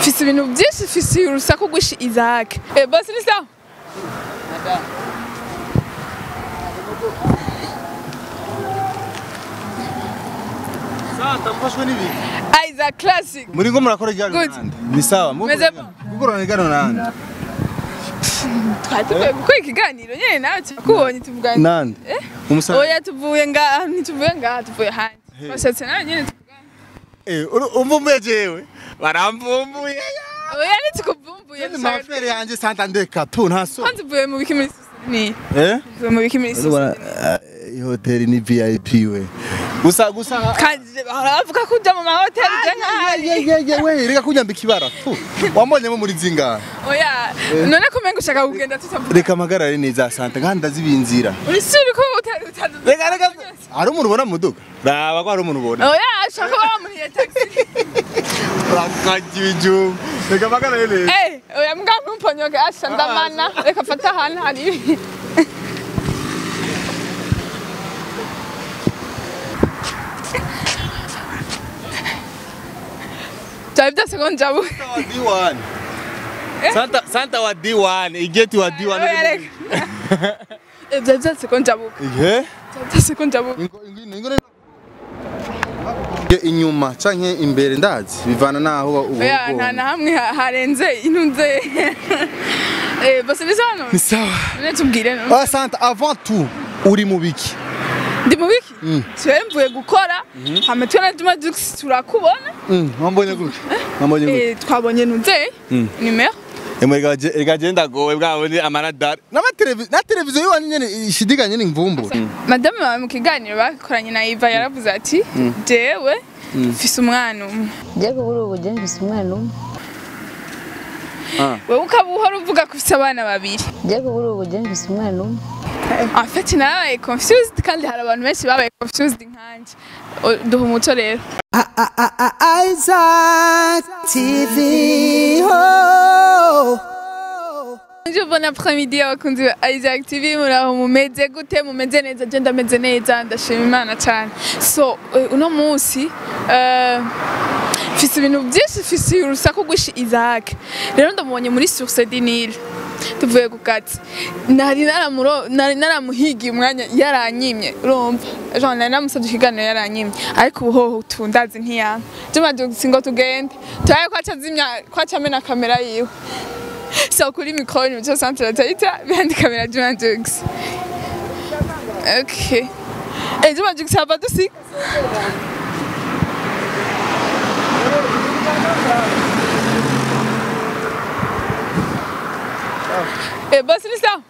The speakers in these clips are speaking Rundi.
mfise ibintu byinshi mfise urusaku rwinshi Isaac eh boss ni sawa Santa mfashwe n'ibintu. Isaac classic Muri ngo murakora igano Good. nande. Ni sawa. Meze bo. Gukorana igano nande. twari tuvuye gukora ikiganiro nyene nawe tukubonye tuvugana Nande. Eh? Umusaza. oya tuvuye ngaha ntituvuye ngaha tuvuye hanze bashatse nawe nyene tuvugana Eh, umvumbuye jewe. Baramvumbuye. oya ntitukuvumbuye Ni mafere yanje Santa ndeka tu nta so. kwanza uvuye mu biki muri ni Eh? uvuye mu biki muri iyi hoteli ni VIP we. Gusa gusa kandi baravuga ko uja mu mahoteli uja nk'ahari Yeye we reka kunyambika ibara tu. Wambonyemo muri zinga. oya none ko umenga ushaka kugenda tutavuga Reka amagarare neza Santa kandi ndazibinzira. uri sure ko utari utari Reka reka. Hari umuntu ubona mu muduga? Raba ko hari umuntu ubona. oya ushaka kuba wamuniye taxi Rakaji ibijumba. Reka amagarare neza. eh oya mbwa ntumponyoke asha ndamana reka fata ahantu hari ibi byari byose ko njabuka wa D1. Santa Santa wa D1, igeti wa D1. oya reka Eh, byari byose ko njabuka Ihe? byari byose ko njabuka Ingo ingo ingo inyuma canke imbere ndazi bivana naho ubu oya nta na hamwe ha- harenze intunze eh bose bisa hano Ni sawa. none tubwire no Ah Santa avant tout uri mu biki? ndi mu biki twe mvuye gukora hama twe na Juma Jux turakubona Mm, wambonye gute? Wambonye gute? eh twabonye ntunze nimero Emwe rega genda gowe bwabone amaradar. Nama televiziyo na televiziyo yiwani nyene ishidiganye n'imvumbura. madame wawe mu kiganiro bakoranye na Iva yaravuze ati jewe mfise umwana umwe Jago buri ubu je mfise umwana umwe. Ah. wewe ukaba uhora uvuga ko ufise abana babiri Jago buri ubu je mfise umwana umwe. en fait narabaye confused kandi hari abantu benshi babaye confused nkanje O- duha umuco rero Isaac TV. Oh. Je bon après-midi abakunzi ba Isaac TV muraho mumeze gute mumeze neza je ndameze neza ndashima Imana cyane so eh, uno munsi eh, mfise ibintu byinshi mfise urusaku rwinshi Isaac rero ndamubonye muri Source du Nil tuvuye ku kazi nari naramuro nari naramuhigiye umwanya yaranyimye urumva genre nari namusabye ikiganiro yaranyimye ariko ubu hoho tundazi ntiyama Juma Jux ngo tugende turaye ko acazimya ko acamena kamera yiwe so kuri mikoro ni muco centre tayita behind camera Juma Jux okay eh Juma Jux hapa dusi Eh basi ni sawa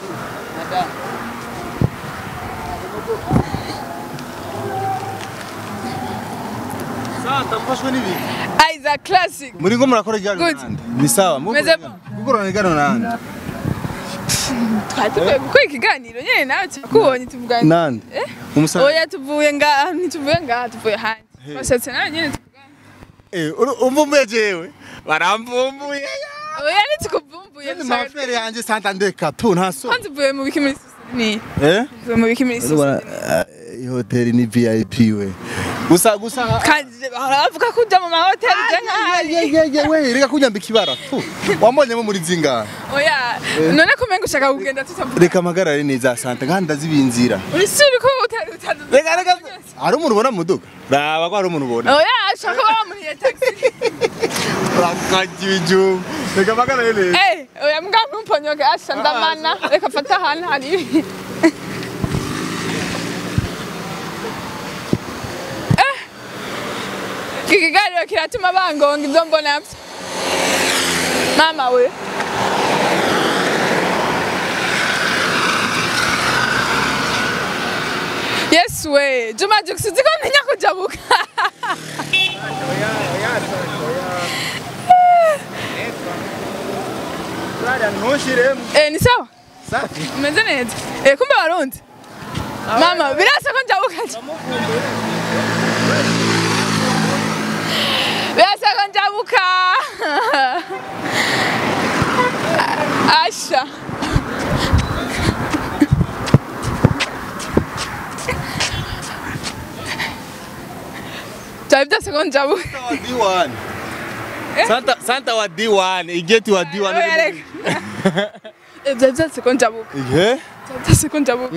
Santa mfashwe n'ibintu. Isaac classic Muri ngo murakora igano Good. nande. Ni sawa. Meze bo. Gukorana igano nande. twari tuvuye gukora ikiganiro nyene nawe tukubonye tuvugana Nande. Eh? Umusaza. oya tuvuye ngaha ntituvuye ngaha tuvuye hanze bashatse nawe nyene tuvugana Eh, umvumbuye jewe. Baramvumbuye. oya ntitukuvumbuye Ni mafere yanje Santa ndeka tu nta so. kwanza uvuye mu biki muri ni Eh? uvuye mu biki muri iyi hoteli ni VIP we. Gusa gusa kandi baravuga ko uja mu mahoteli uja nk'ahari Yeye we reka kunyambika ibara tu. Wambonyemo muri zinga. oya none ko umenga ushaka kugenda tutavuga Reka amagarare neza Santa kandi ndazibinzira. uri sure ko utari utari Reka reka. Hari umuntu ubona mu muduga? Raba ko hari umuntu ubona. oya ushaka kuba wamuniye taxi Rakaji ibijumba. Reka amagarare neza. eh oya mbwa ntumponyoke asha ndamana reka fata ahantu hari ibi Eh, iki kiganiro kiratuma bangonga ibyo mbona byo mama we yesu we juma jux uzi ko ntinya kujabuka Ntushiremo. eh ni sawa Safi. umeze neza eh kumbe warundi mama birasa ko njabuka birasa ko njabuka asha byari byose ko njabuka D1. Santa Santa wa D1 igeti wa D1 Oya, reka. Ibyo byose ko njabuka Ihe Ibyo byose ko njabuka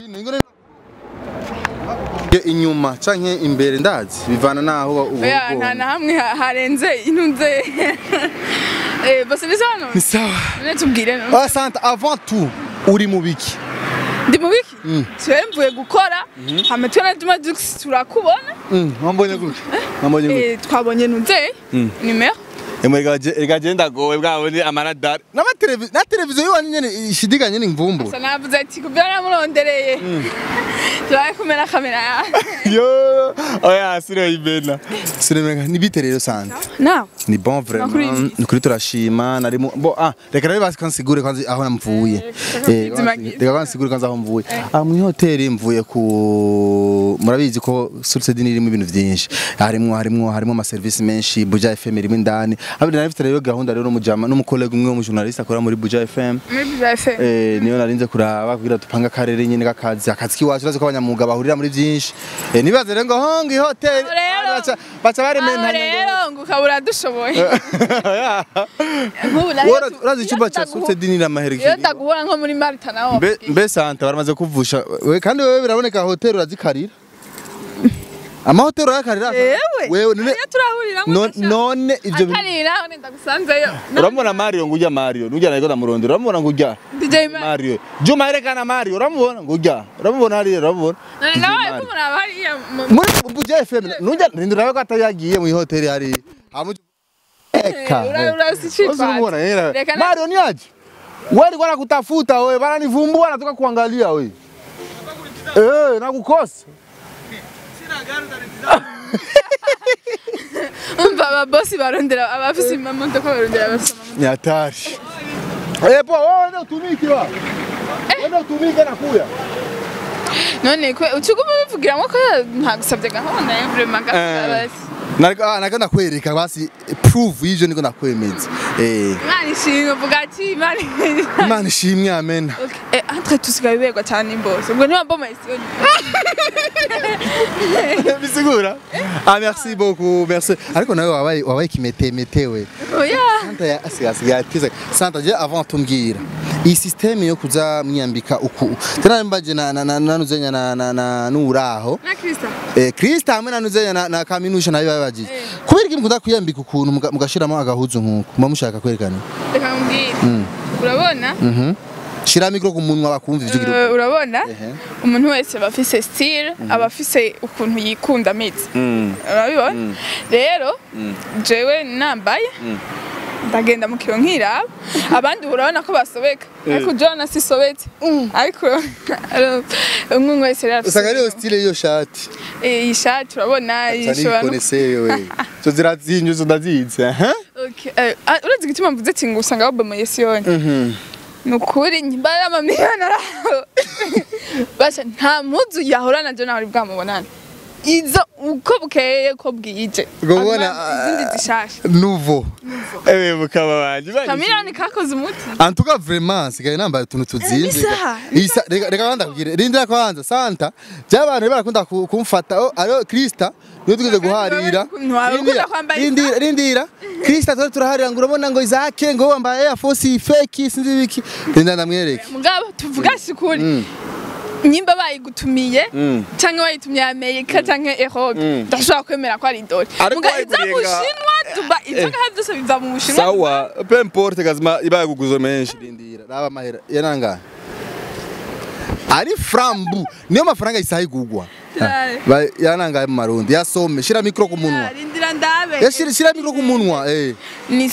inyuma canke imbere ndazi bivana naho oya nta na hamwe ha- harenze intunze Eh, bose ni hano ni sawa none tubwire no. Ah Santa avant tout uri mu biki ndi mu biki siwe mvuye gukora hama twe na Juma Jux turakubona Mwambonye gute Mwambonye gute Eh, twabonye ntunze nimero Ega je ndagowe bwabone amaradar Nama televiziyo na televiziyo yiwani nyene ishidikanye ni mvumbu Asa navuze ati kubyo namurondereye turaye kumena kamera yawe Yo oya sire ibena Sire ni bite rero Santa nawe ni bon vraiment Makuru y'iki? ni kuri turashima nari mu bo ah reka rero basi kansigure kwanza aho namvuye reka eh kwizimagiza. reka kansigure kwanza aho mvuye ah mu hoteli mvuye ku murabizi ko Source Dini irimo ibintu byinshi harimo harimo harimo ama service menshi Buja FM irimo indani abandi nari mfite rero gahunda rero n'umujama n'umukollega umwe w'umujournaliste akora muri Buja FM muri Buja FM Eh, niyo narinze kuraba kugira dupanga akarere nyine kakazi akazi kiwacu urazi ko abanyamwuga bahurira muri byinshi eh, nibaze rero ngo hongi hoteli Aho rero- baca baca aho baremena rero ngo ukabura dushoboye Nk'ubu nayo Wora- tu- urazi iyo icyumba cya ndaguha- Source Dini n'amahera iyo ndaguhura nko muri Marita naho mbe mbe santa baramaze kuvusha we kandi wewe biraboneka hoteli urazikarira amahoteli urayakarira Ewe. wewe none iyo turahurira no- none ivyo bintu- atarira none ndagusanzeyo uramubona Mario ngujya Mario nujya nariko ndamurondera uramubona ngujya DJ Mario Mario Juma yerekana Mario uramubona ngujya uramubona hariya uramubona none DJ nawe Mario. ko muraba hariya mu- muri Buja FM nujya ndurabe ko atayagiye mu hoteli hariya Hamu- Eka. ura- urasichipata. Usimwona, yeye. Reka na- Mario ni aje? Wewe alikuwa anakutafuta wewe, wananivumbua nataka kuangalia wewe. Eh, nakukosa. umva ababosi barondera abafise amamodoka barondera abafise amamodoka Ni hatari. Eh, po, wewe ndio utumike wa. Wewe ndio utumike na kuya. none kwe ucuguma bivugiramo ko ntagusabye gahunda ya vraiment gafite Nariko ah, nako nakwereka basi proof y'ivyo niko nakwemeza. Eh, imana ishimwe uvuga ati imana Imana ishimwe amen. Okay. Eh, entre tusigaye berwa cyane imbose ubwo niba mboma isiyo Bisigura? Ah, merci beaucoup, merci. Ariko nawe wabaye wabaye kimetemete we. oya Santa ya asiga asiga atiza. Santa je avant tumbwira. Iyi systeme yo kuza mwiyambika uku. Tena mbaje na na na nanuzenya na na na nuraho. na Krista Eh Krista hamwe nanuzenya na, na kaminusha nayo babajije. Kubera iki mukunda kwiyambika ukuntu muga- mugashiramo agahuzu nkuko. Mba mushaka kwerekana. reka mbwira urabona Mhm. Shira mikro ku munwa bakumva ivyo Eh, gira. urabona Ehe. umuntu wese aba afise style aba afise ukuntu yikunda ameze Mm. urabibona rero jewe nambaye ndagenda mu kiro nkiraba abandi urabona ko basobeka ariko jona sisobetse ariko umwe umwe wese rero afise Usanga ariyo style yo shati. Eh, iyi shati urabona Sani ishobora no konesere we. Zo zirazinyu zo ndazizi. Eh? Okay, eh, ah, urazi igituma mvuze ati ngo usanga babomoye siyoni Mhm. ni ukuri nyimbaye amamiliyoni araho basha nta mpuzu yahura na jo nawe bwamubonana izo uko bukeye ko bwije Ubwo ubona, Hanyuma izindi zishasha Nouveau. Eh mukaba banje. kamiliyoni kakoze umuti En tout cas vraiment sigaye nambaye utuntu tuzinze. Isa. Isa reka reka kwanza kubwire. Rindira kwanza Santa. By'abantu barakunda ku- kumfata. Oh, ariyo Krista. Niyo tugeze guharira. ukuntu wawe ukunda kwambara isa. Rindira rindira. Krista twari turaharira ngo urabona ngo Isaac ngo wambaye Air Force fake sinzi biki. Rindira ndamwereke. mugabo tuvuga sikuri nyimba bayigutumiye Mm. canke wayitumye Amerika canke Europe ndashobora kwemera ko ari idoli Ariko muga iza mu wayiguriye nga- Bushinwa tuba ivyo ngaha byose biva mu Bushinwa Sawa, peu importe kazima ibaye kuguzo menshi rindira. Raba mahera. Yananga. Ari frambu. Niyo mafaranga isaha igugwa. Cyane. Ba- Yananga mu marundi. Yasome. Shira mikro ku munwa. rindira ndabe Yashira shira mikro ku munwa. Eh. ni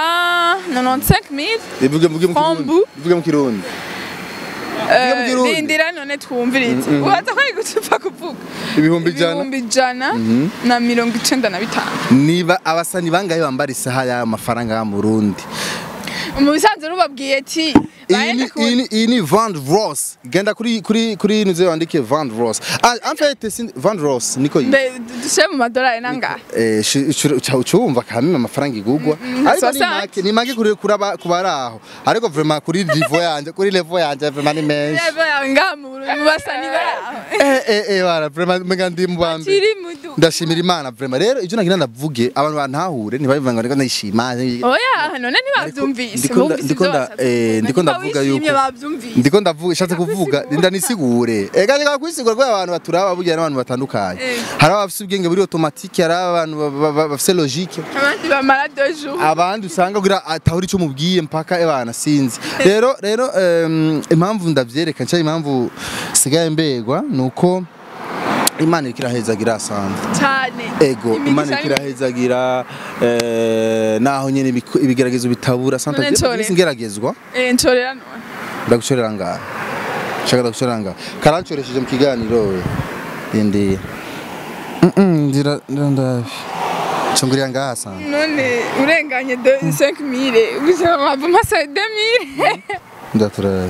195000 Ivuge mvuge mu Frambu. kirundi. Ivuge mu kirundi. Ivuge mu kirundi. rindira none twumvirize ubaza ko ari gucupa kuvuga Ibihumbi ijana. ibihumbi ijana na mirongo icenda na bitanu Niba abasani bangaye bambara isaha ya mafaranga ya Murundi. mu bisanzwe rubabwiye ati iyi ni Baende kure. iyi ni iyi ni Van Ross genda kuri kuri kuri nuze wandike Van Ross ah en fait c'est Van Ross niko yi mbe dushyire mu madolari nangahe eh cyumva kamwe amafaranga igugwa ariko ni soixante. make ni make kuri kuraba kubaraho ariko vraiment kuri niveau yanje kuri level yanje vraiment ni menshi reba yawe ngaha mu Burundi mu basani baraho eh eh eh wala vraiment mega ndi mbambe kiri mudu ndashimira imana vraiment rero ibyo nagira ndavuge abantu bantahure ntibabivanga ngo ndishima oya none ntibabyumvise ndiko nda- bumvise ndiko ibyo nda- washatse eh, kuvuga. ndiko Niba ndavuga wishimye yuko- babyumvise ndiko ndavuga ishatse kuvuga Ndakusigura. nda nisigure ega ega kwisigura kwa abantu baturaba burya n'abantu batandukanye Eh. hari abafite ubwenge buri automatique hari abantu ba- ba- ba- bafite logique abandi bamara deux jours abandi usanga kugira atahura icyo mubwiye mpaka ebana sinzi rero rero em, impamvu ndavyereka nca impamvu sigaye mbegwa nuko imana iriko irahezagira asanzwe cyane ego Imigisha imana iriko y'Imana. irahezagira eh, naho nyene ibiku- ibigeragezo bitabura santa None nshorera. Jewe ngeragezwa Eh, nshorera none ndagucorera ngaha shaka ndagucorera ngaha karancoresheje mu kiganiro we indi ndira ndavi cungurira ngaha sana none urenganye de 5000 ubuzima mwava masa 2000 ndaturara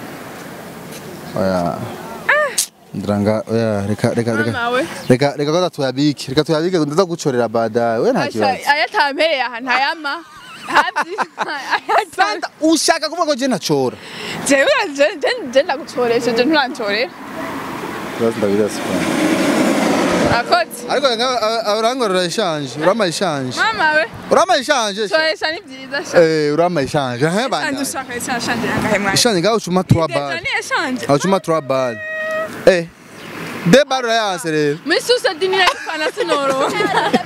oya ndiranga oya reka reka reka mama we reka reka ko tuyabike reka tuyabike ndaza gucorera badaye we nta Asha, kibazo ayatampereye aha ntayama Santa ushaka kuvuga ko je ntacora jewe je ndagucoresheje nturancorera Kibazo ndabirasa akoze ariko urangorora ishanje urama ishanje mama we urama ishanje coresha ni byiza sha eh urama ishanje he kandi bana ushaka ishanje yangahe mwana ishanje ngaho ucuma 3 Deja bar ni eshanje aho ucuma 3 bar eh de bar urayanse rero muri susa dini ifana sinoronka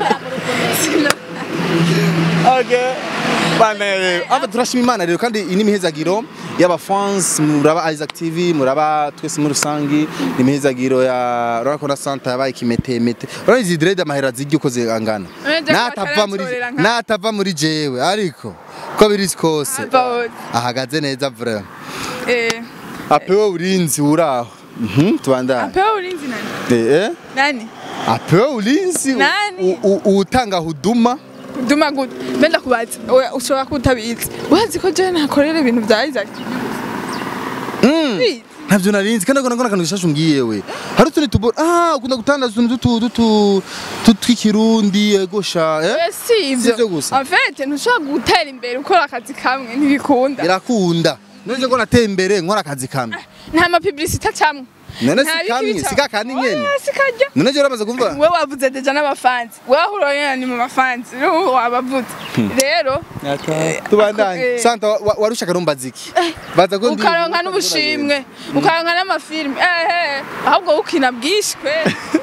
Okay. Bana rero. Aba turashima Imana rero kandi ini mihezagiro y'aba fans muraba Isaac TV muraba twese muri rusangi imihezagiro ya Rakona Santa yabaye kimetemete. Urabona izi dread amahera zigi uko zingana. Urabona ko Natava muri ataranshorera nka- natava muri jewe ariko ko biri kose. Ava- Ahagaze neza vraiment. eh Apewe ulinzi uraho. Mhm tubandana. apewa ulinzi nani Eh eh. nani Apewe ulinzi Nani? u- u- utanga huduma. duma gute mbenda kubaza we ushobora kuba utabizi urazi ko jewe nakorera ibintu bya Isaac Bizi. ntabyo narinzi kandi agona akantu gishasha umbwiye we hari utundi tubona ah ukunda gutandaza utuntu dutu dutu dutu tw'ikirundi egosha eh Eh, si Si ivyo ibyo gusa. en fait ntushobora gutera imbere ukora akazi kamwe ntibikunda birakunda none ngo nateye imbere nkora akazi kamwe nta mapublicité acamwe none Nta si biki kamwe bicamwo. si kakandi nyene Oya, si karyo none je uramaze kumva we wavuze deja n'abafanzi wahuranye ni mu bafanzi rero wabavuze rero tubandanye eh. santa wa- wa- warushaka rumbaza iki baza ko ndi- ukaronka n'ubushimwe ukaronka n'amafilime ehe ahubwo ukina bwishwe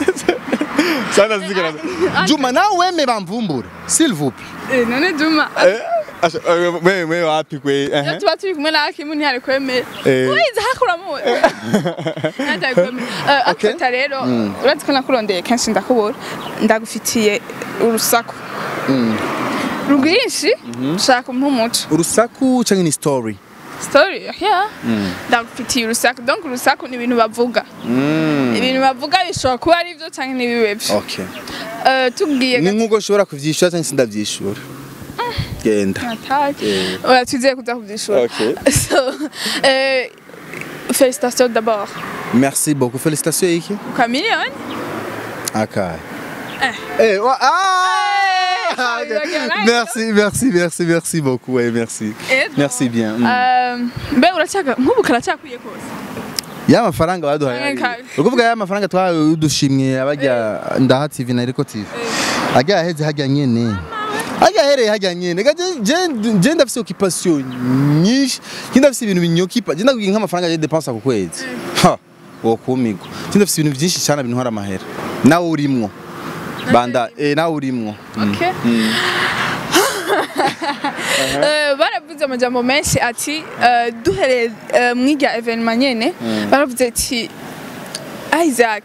santa zigara juma nawe weme bamvumbura s'il vous plaît Eh, none duma wewe wewe wapi kwe iyo tuba turi kumwe na Hakimu ntihari kwemera Eh. wize hakuramuwe ntihari kwemera Okay. akota rero urazi ko nakurondeye kenshi ndakubura ndagufitiye urusaku rwinshi ushaka umpa umuco urusaku canke ni story story yeah ndagufitiye urusaku donc urusaku ni ibintu bavuga ibintu bavuga bishobora kuba ari byo cyangwa ntibibe byo okay Eh, tubwiye ni nkuko ushobora kuvyishura canke sindavyishura genda gatatu oya twizeye kuza kubyishura Okay. so eh, félicitations d'abord Merci beaucoup. Félicitations, Iki. kwa miliyoni Akai. Eh. Eh, wa- ah! Eh, Ok. ça veut dire Merci, merci, merci, merci beaucoup. Ouais, merci. Ego. Merci bien. Mm. Eh, mbe uracaka nk'ubu karacakwiye kose Ya mafaranga baduhaye. Canke ari- kabi. Ukuvuga ya mafaranga twahawe udushimwe abajya ndaha TV na Eriko TV. Ajya aheze hajya nyene. Ajya ahereye hajya nyene. Gaje je je ndafise occupation nyinshi. Je ndafise ibintu binyokipa. Je ndakubwiye nk'amafaranga je dépense ku kwezi. Ha. Wo kumigwa. Je ndafise ibintu byinshi cyane bintwara amahera. Nawe urimwo. Banda, eh nawe urimwo. Mm. Okay. Eh, baravuze amajambo menshi ati eh, duhereye eh, mw'irya evenement nyene baravuze ati Isaac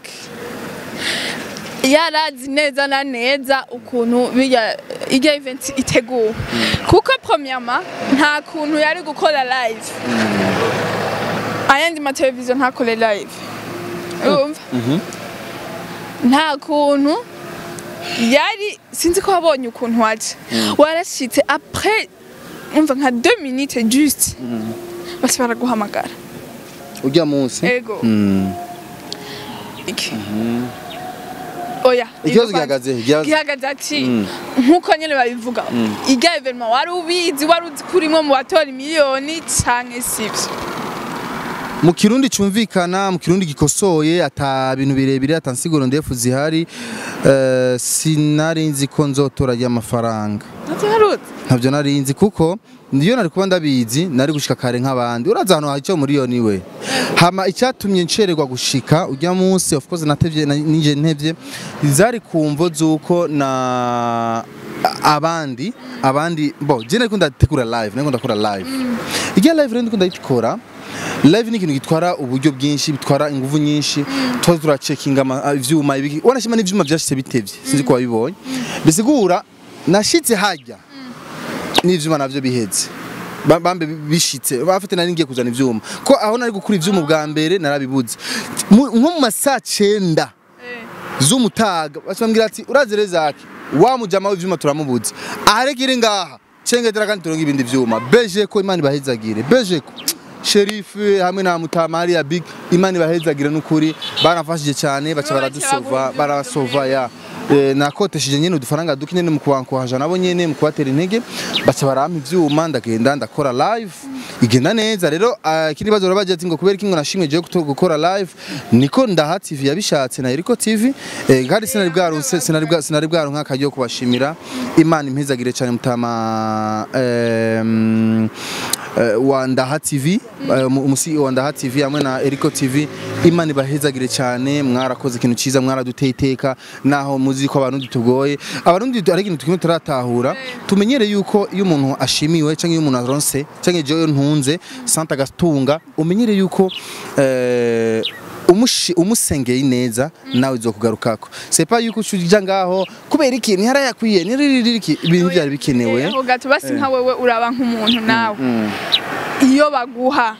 yarazi neza na neza ukuntu birya irya event iteguwe kuko premièrement nta kuntu yari gukora live ayandi mateleviziyo ntakore live urumva nta kuntu yari sinzi ko wabonye ukuntu waje warashitse après umva nka 2 minutes juste basi baraguhamagara ujya munsi ego Mm. iki oya Ikibazo Iyo gihagaze, kwanza- gihagaze- gihagaze ati nkuko nyene babivuga irya evenement wari ubizi wari uzi ko urimo mu batora miliyoni canke sivyo mu kirundi cyumvikana mu kirundi gikosoye ata bintu birebire ata nsiguro ndefu zihari eh, sinari nzi ko nzotora ry'amafaranga ntavyo waruzi ntabyo nari nzi kuko niyo nari kuba ndabizi nari gushika kare nk'abandi uraza ahantu hari icyo miliyoni we hama icyatumye ncererwa gushika ujya munsi of course natevye na- nije ntevye zari kumvo z'uko na abandi abandi bo je nari ndategura live nari ndakora live irya live rero ndiko ndayikora live ni ikintu gitwara uburyo bwinshi bitwara ingufu nyinshi tuba turacekinga ama- ivyuma ibiki wanashima n'ivyuma vyashitse bitevye sinzi ko wabibonye bisigura nashitse hajya n'ivyuma navyo biheze Ba- bambe bishitse bafite nari ngiye kuzana ivyuma ko aho nari gukura ivyuma bwa mbere narabibuze Mu- nko mu masaa cenda z'umutaga bacambwira ati urazere zaki wa mujama w'ivyuma turamubuze aharegire ngaha cengetera kandi turonga ibindi vyuma beje ko imana ibahezagire beje ko sherifu hamwe na mutamari ya big imana ibahezagire n'ukuri baramfashije cyane baca baradusova barasova ya Eh, nakotesheje nyene udufaranga duke nyene mu kubankuhaja nabo nyene mu kubatera intege baca barampa ivyuma ndagenda ndakora live igenda neza rero ah, ikindi bazo barabaje ati ngo kubera iki ngo nashimwe je guto- gukora live niko ndaha TV yabishatse na Eriko TV eh, kandi sinari bwarunse sinari bwa sinari bwaronka akaryo kubashimira Imana impezagire cyane mutama em, eh, wa Ndaha TV eh, umu- umusi wa Ndaha TV hamwe na Eriko TV Imana ibahezagire cyane mwarakoze ikintu cyiza mwaraduteye iteka naho muzi ko abantu tugoye abarundi ari ikintu tukimwe turatahura tumenyere yuko iyo umuntu ashimiwe cyangwa iyo umuntu aronse cyangwa iyo ntunze santa gatunga umenyere yuko eh, umushi umusengeye neza nawe uzokugarukako c'est pas yuko ucija ngaho kubera iki ntihara yakwiye ntiririki ibintu byari bikenewe aho gato basi nka wewe uraba nk'umuntu nawe iyo baguha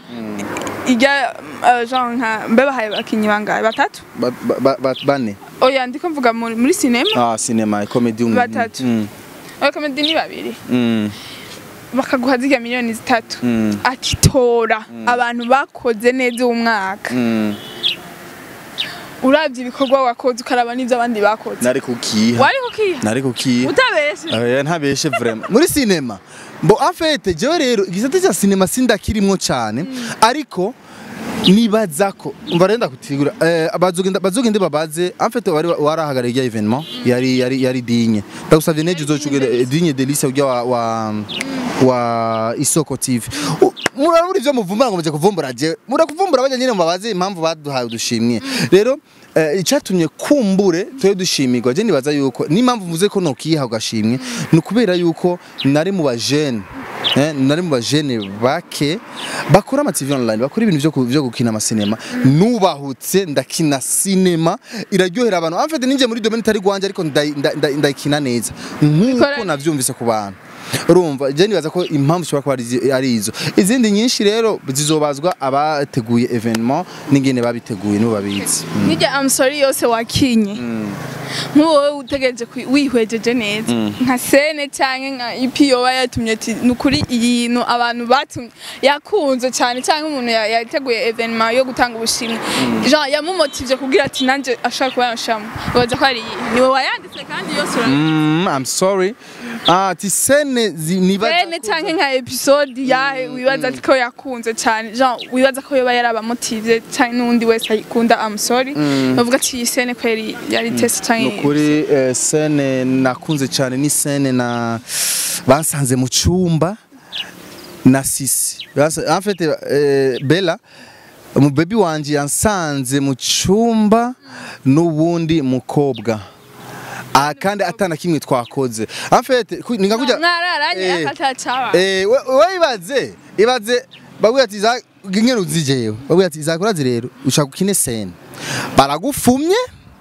ijya eh, genre nka mbe bahaye abakinyi bangahe batatu Ba- ba- ba- ba- bane oya ndiko mvuga muri muri sinema ah cinema comedy um- Batatu. mm, abakomedi ni babiri mm, bakaguha zirya miliyoni zitatu mm, ati tora abantu bakoze neza uwo mwaka mm. uravye ibikorwa wakoze ukaraba n'ivyo abandi bakoze nari kukiha wari kukiha nari kukiha utabeshe Oya ntabeshe vraiment muri cinema bo en fait jewe rero igisate cya cinema sindakirimwo cyane ariko nibaza ko umva renda kutigura eh bazogenda bazogende babaze en fait wari warahagarariye irya evenement yari yari yari dinye ndagusavye neje uzocugere dinye delice ujya wa wa, wa isoko tv U- murabura ivyo muvumbura ngo muje kuvumbura je murakuvumbura bajya nyine mubabaze impamvu baduhaye udushimwe rero eh, icyatumye kumbure twe dushimirwa je nibaza yuko n'impamvu mvuze ko nokiha ugashimwe ni ukubera yuko nari mu bajene Eh, nari mu bajene bake bakora ama TV online bakora ibintu byo ku- byo gukina amasinema nubahutse ndakina sinema iraryohera abantu en fait ninje muri domaine itari gwanje ariko ndayi- nda- nda- ndayikina neza nkuko Bikora- navyumvise ku bantu urumva je nibaza ko impamvu ishobora kuba ari izi- ari izo izindi nyinshi rero zizobazwa abateguye evenement n'ingene babiteguye nibo babizi nijya I'm sorry yose wakinye nk'uwowe utegereje kwi- wihwejeje neza nka sene cyangwa nka ipi yoba yatumye ati ni ukuri iyi no abantu batumye yakunze cyane cyangwa umuntu ya- yateguye evenement yo gutanga ubushimwe genre yamumotivye kugira ati nanjye ashaka kuba yanshamo ubaza ko ari iyi niwe wayanditse kandi yose urabizi Mm, I'm sorry ah ati sene zi- nibaza sene cyangwa nka episode yahe wibaza ati ko yakunze cyane genre wibaza ko yoba yarabamotivye cyangwa n'undi wese ayikunda I'm sorry bavuga ati iyi sene ko yari yari test cyangwa nukuri eh, sene nakunze cyane ni sene na bansanze mu cyumba na sisi Bansa- en fait eh, Bella umubebi wanje yansanze mu cyumba n'ubundi mukobwa ah, kandi atana kimwe twakoze en fait ku- ni nka kurya mwararanye Eh, akatacaba Eh, we we ibaze ibaze babwira ati za ngene uzijewe babwira ati zakurazi rero ushaka ukine scene baragufumye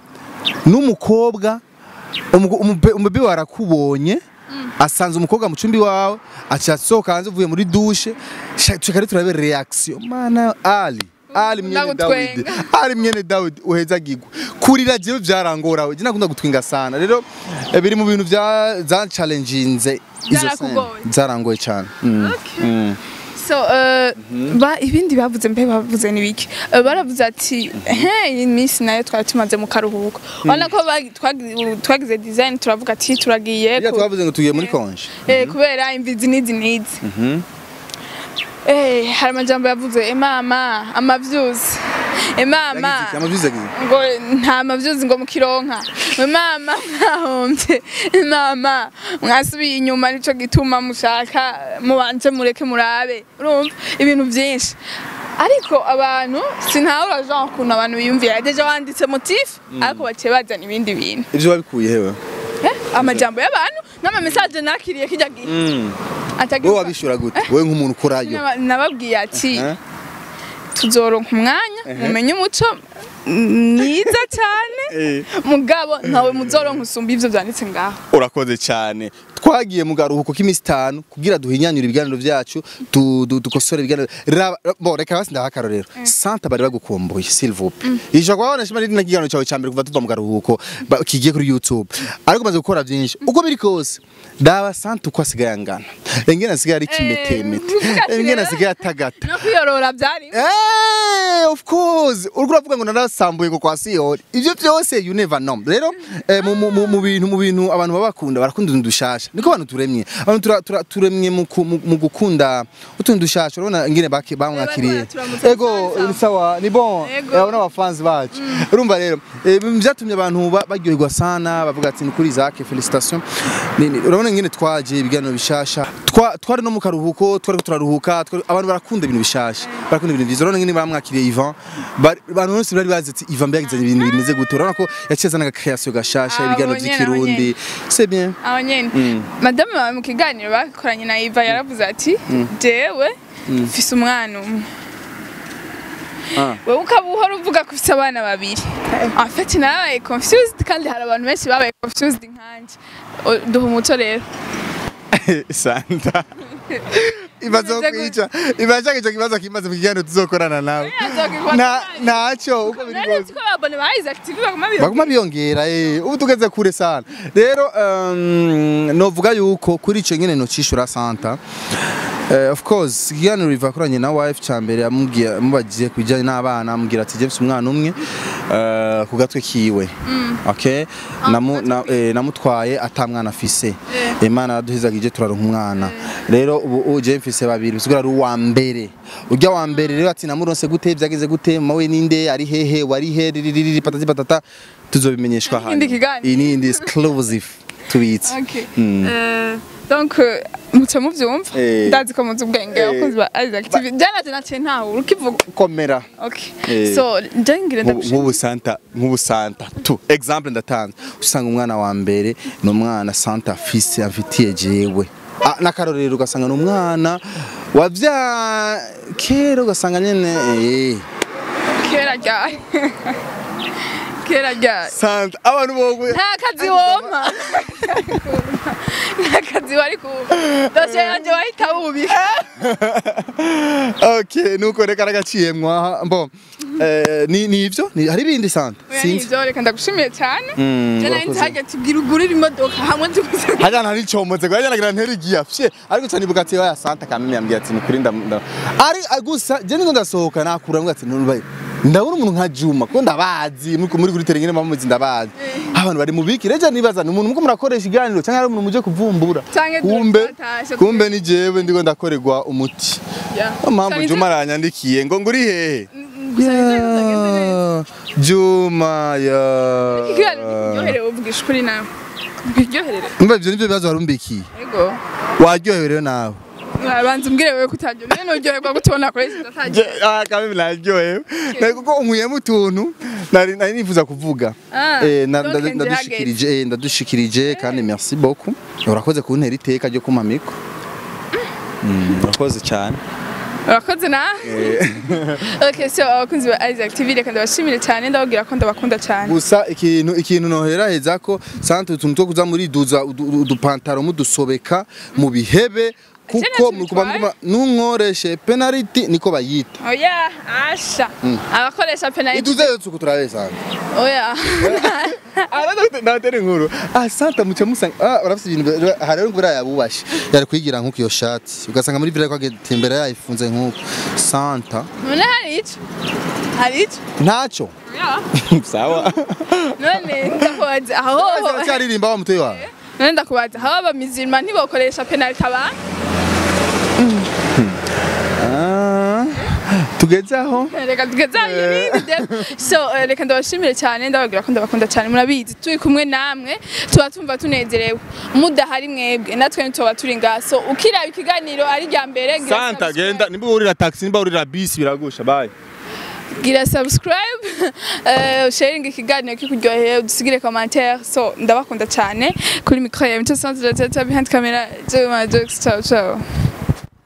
n'umukobwa umugo- umube- umubebe warakubonye asanze umukobwa mu cumbi wawe aca asohoka hanze uvuye muri dushe shaka turabe reaction mana ali ali mwene Dawidi Ndagutwenga. ali mwene Dawidi uheza gigwa kurira jewe byarangorawe je nakunda gutwinga sana rero eh, biri mu bintu bya za challenginze izo scene Byarakugoye. zarangoye cyane Mm. Okay. Mm. so uh, ba ibindi bavuze mbe bavuze nibiki uh, baravuze ati he iyi minsi nayo twari tumaze mu karuhuko urabona ko bagi- twagi- twagize design turavuga ati turagiye Iyo ku- twavuze ngo tugiye muri konje eh, kubera imvizi n'izi n'izi eh, hari amajambo yavuze emama amavyuzi emama amavize agize ngo nta mavyuzi ngo mukironka mwe mama mwahombye mama mwasubiye inyuma nico gituma mushaka mubanje mureke murabe urumva ibintu vyinshi ariko abantu sinahura jean ukuntu abantu biyumvira deja wanditse motif ariko baciye bazana ibindi bintu ivyo wabikuye hewe Eh, amajambo y'abantu n'amamesaje nakiriye kijya gihe atagira wowe wabishura gute wowe nk'umuntu ukurayo Naba- nababwiye ati Eh? tuzoronka umwanya mumenye umuco mwiza cyane Eh. mugabo ntawe muzoronka usumba ivyo vyanditse ngaho urakoze cyane twagiye mu garuhuko k'iminsi itanu kugira duhinyanyure ibiganiro byacu tu- du- dukosore ibiganiro Raba- bo reka basi ndaha akarorero santa bari bagukumbuye s'il vous plaît ijoro kwabona shima riri n'ikiganiro cyawe cya mbere kuva tuva mu garuhuko ba- kigiye kuri youtube ariko umaze gukora byinshi uko biri kose daba santa uko asigaye angana engene asigaye ari kimetemete uvuga ati engene rero- asigaye atagata no kwiyorora vyari Eh, of course uriko uravuga ngo narasambuye ngo kwa siyori ivyo byose you never know rero eh, mu- mu- mu- mu bintu mu bintu abantu baba bakunda barakunda utuntu dushasha niko abantu turemye abantu tura- tura- turemye mu ku- mu mu gukunda utuntu dushasha urabona ingene baki- bamwakiriye bariko baraturamutsa ego sawa. ni sawa ni bon Ego. abo n'abafanzi bacu urumva rero eh, ibintu byatumye abantu ba- baryoherwa sana bavuga ati ni kuri Isaac felicitation Ni- ni- urabona ingene twaje ibiganiro bishasha Twa- twari no mu karuhuko twari turaruhuka twari- abantu barakunda ibintu bishasha barakunda ibintu byiza urabona ingene bamwakiriye Ivan Bari- abantu bose bari bazi ati Ivan mbega yazanye ibintu bimeze gute urabona ko yaciye azana agakreation gashasha Ah, ibiganiro abo nyene, by'ikirundi c'est bien aho nyene madame wawe mu kiganiro bakoranye na Iva yaravuze ati jewe mfise umwana umwe Ah. wewe ukaba uhora uvuga ko ufite abana babiri afite nabaye confused kandi hari abantu benshi babaye confused nkanje O- duha umuco rero santa ibazo kwica ibashaka icyo kibazo kimaze mu kiganiro tuzokorana nawe nta ntacyo uko biri nari kose ko abone ba Isaac TV baguma biyo baguma biyongera eh ubu tugeze kure sana rero um, novuga yuko kuri ico nyene no cishura santa Uh, of course ikiganiro riva kuranye na wife ca mbere amubwiye amubagiye kubijanye n'abana amubwira ati James umwana umwe uh, ku gatwe kiwe okay Namu, na, eh, namutwaye ata mwana afise imana araduhizagije turaronka umwana rero ubu uje mfise babiri bisigura ari uwa mbere urya wa mbere rero ati namuronse gute byageze gute mawe ninde ari hehe wari he ririri patati patata tuzobimenyeshwa Ikindi kiganiro. iyi ni indi exclusive tubitse Okay. Mm. Euh, donc euh, muce muvyumva Eh. ndazi ko muzi ubwenge Eh. abakunzi ba Isaac TV jana je naciye ntawe urukivuga komera okay Eh. so je ngire ndagushimira nk'ubu santa nk'ubu santa tu example ndatanze usanga umwana wa mbere ni umwana santa afise afitiye jewe Ah, n'akarorero ugasanga ni umwana wavya kera ugasanga nyene eh. kera ryari kera ryari santa abantu bowe nta kazi woma nta kazi wari kuba dosiye yanjye wahita wubika okay nuko reka ragaciyemwa mbo eh, ni ni ivyo Ni- hari ibindi santa oya sinzi nivyo reka ndagushimiye cyane Mm, je nari urakoze. nzajya tubwira ugurira imodoka hamwe tuguze hajya ntari comotse ngo hajya nagira nteri giya fye ariko cyane ibuka ati ya santa kameme yambwiye ati nukuri ndam ari gusa je niko ndasohoka nakura ngo ati ntubaye ndabona umuntu nka Juma ko ndabazi muri muri kuri terengene mamuzi ndabazi abantu bari mu biki reje nibaza ni umuntu muko murakoresha iganiro cyangwa ari umuntu muje kuvumbura Canke kumbe twatashe kumbe ni jewe ndiko ndakorerwa umuti Yeah. Niyo mpamvu Canke Juma aranyandikiye ngo nguri hehe gusa nivyo bitageze neza Yeah, Juma ya ikiganiro kiryoherewe uvugisha ukuri nawe kiryoherere Umva ivyo nivyo bibazo warumbikiye ego waryohewe rero nawe banza umbwire wewe kutajya niyo nuryoherwa gutubona kuri iki utatajya kameme naryohewe nari kuko unkuyemo utuntu nari nari nifuza kuvuga Ah, Eh, na- donc nda- ndadushikirije eh, ndadushikirije kandi merci beaucoup urakoze kuntera iteka ryo kumamiko urakoze cyane urakoze na okay so abakunzi ba Isaac TV reka ndabashimire cyane ndababwira ko ndabakunda cyane gusa ikintu ikintu noheraheza ko sante utuntu two kuza muri duza udu- udupantaro mudusobeka mu bihebe kuko ntacyo muri kuba bitwaye. muguma nunkoreshe penalty niko bayita oya asha abakoresha penaliti iduze tsuku turabesanga oya ndatere inkuru ah santa muce musanga ah urafite ibintu bi- hari rero ngura yabubashe yari kwigira nk'uko iyo shati ugasanga muri village kwagenda imbere yayifunze nk'uko santa none hari ico hari ico ntacyo oya sawa none ndakubaza aho cyaririmba wa mutoyi wawe none ndakubaza aho abamizirima ntibokoresha penaliti abantu Ah, tugeze aho reka tugezanye n'ibindi de- so eh, reka ndabashimire cyane ndababwira ko ndabakunda cyane murabizi turi kumwe namwe tuba tumva tunezerewe mudahari mwebwe natwe ntituba turi ngaha so ukiraba ikiganiro ari rya mbere gira santa subscribe. genda nimba urira taxi nimba urira bisi biragusha bye gira subscribe eh, sharing ikiganiro kikuryoheye udusigire commentaire so ndabakunda cyane kuri micro ya Mico Centre behind camera Juma Jokes ciao ciao